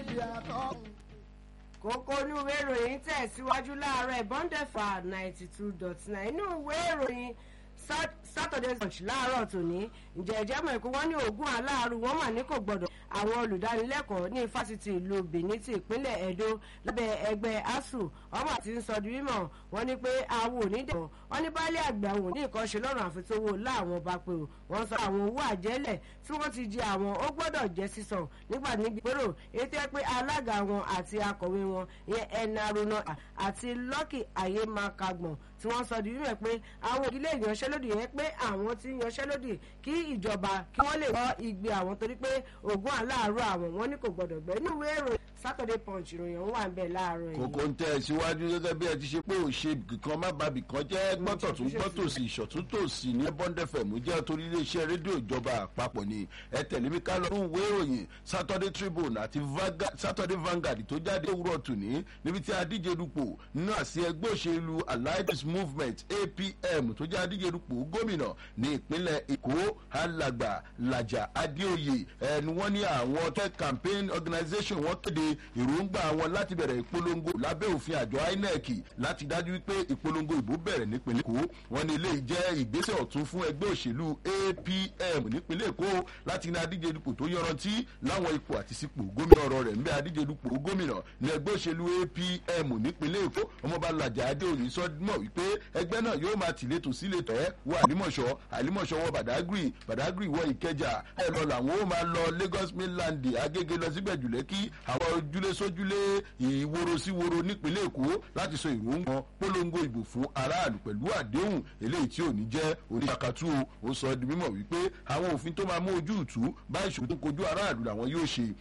ìyàtọ̀. kókó inú ìwé ìròyìn tẹ̀síwájú láàárọ̀ ìbọ́ndẹ̀fà ninety two dot nine inú ìwé ìròyìn saturday punch láàárọ̀ tòní ǹjẹ́ ẹ̀jẹ̀ mọ̀ ẹ̀kọ́ wọn ní oògùn aláàrú wọn mà ní kò gbọ́dọ̀ àwọn olùdánilẹ́kọ̀ọ́ ní fásitì ìlú benin ti ìpínlẹ̀ edo lábẹ́ ẹgbẹ́ asu ọmọ àti ń sọ di mímọ̀ wọn ní pé àwọn onídẹ̀kọ̀ wọn ní baálé àgbà àwọn ní nǹkan ṣe lọ́rùn àfitówó láwọn bá pé o wọ́n sọ àwọn owó àjẹ́lẹ̀ tí wọ́n ti jẹ àwọn ó gbọ́dọ̀ jẹ́ sísan nígbà níbi pérò ètò ẹ pé alága wọn àti akọ̀wé wọn ìyẹn ẹnà aruna àti lọ́kì ayémakagbọ̀n tí wọ́n sọ di mímọ̀ pé àwọn òdílé ìyanṣẹ́lódì yẹn pé àwọn tí yanṣẹ́lódì kí ìjọba kí wọ́n lè wọ́ igbe àwọn torí pé ògùn aláàárọ̀ àwọn wọn ní kò gbọ́dọ̀ gbẹ́ inú ìwé ìròyìn saturday punch ìròyìn ọ̀hún wà ń bẹ̀ láàárọ̀ yìí. kòkó ń tẹ ẹ síwájú gẹ́gẹ́ bí ẹ ti ṣe pé òṣè kan má bàbí kan jẹ́ gbọ́tọ̀ tún gbọ́tò sí ìṣọ̀tún tòsí ní bọ́ndẹ̀fẹ̀mù jẹ́ torí iléeṣẹ́ rédíò ìjọba àpapọ̀ ni ẹ tẹ̀lé mi ká lọ fún ìwé ìròyìn saturday tribune àti saturday vanguard tó jáde òwúrọ̀ tòní níbi tí adíje dupò nínú àsí ẹgbẹ́ òṣèlú alliance movement apm tó jẹ́ adíje dupò gómìnà ní ìpínlẹ̀ èkó alàgbà làjà adéoyè ẹni wọ́n ní àwọn tech campaign organisation wọ́n kéde èròǹgbà wọn láti bẹ̀rẹ̀ ìpolongo lábẹ́ òfin àjọ inec láti dájú wípé ìpolongo ìbò bẹ̀rẹ̀ nípínlẹ̀ èkó wọ́n ní eléyìí jẹ́ ìgbésẹ̀ ọ̀tún fún ẹgbẹ́ òṣèlú apm nípínlẹ̀ èkó láti ní adíje dupò tó yọrantí láwọn ipò àti sípò gómìnà ọ̀rọ̀ rẹ̀ ń bẹ́ adíje dupò gómìnà ní ẹgbẹ́ òṣèlú apm nípínlẹ̀ èkó ọmọọba làjà adéoyè sọ mọ̀ wípé ẹgbẹ́ náà yóò máa tìletò síletò ẹ́ wọ àlímọ̀ṣọ́ àlímọ̀ṣọ́ wọ bàdágìrì bàdágìrì wọ ìkẹjà ẹ lọ làwọn ó máa lọ lagos mainland agége lọ síbẹ̀ jùlẹ̀ kí àwọn ojúlé sójúlé ìworo sí woro nípínlẹ̀ èkó láti sọ ìròǹgbọ̀n polongo ìbò fún aráàlú pẹ̀lú àdéhùn eléyìí tí ò ní jẹ́ oníṣàkàtú ó sọ di mímọ̀ wípé àwọn òfin tó máa mú ojú ìtú bá ìṣòro tó kojú aráàlú làwọn yóò ṣe